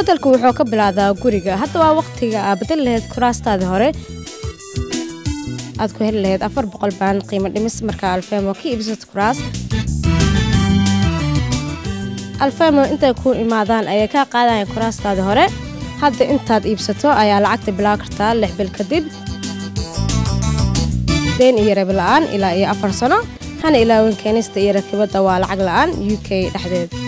bedelku wuxuu ka bilaadaa guriga hadda waa waqtiga aa bedeli lahayd kuraastaadii hore aad ku heli lahayd afar boqol baan qiimo dhimis markaa alfemo ka iibsad kuraas alfemo intay ku imaadaan ayay kaa qaadaya kuraastaadii hore hadda intaad iibsato ayaa lacagta bilaa kartaa lix bil kadib deen iyo rabi la-aan ilaa iyo afar sano hana ilaawin keenista iyo rakibadda waa lacag la-aan u k dhexdeed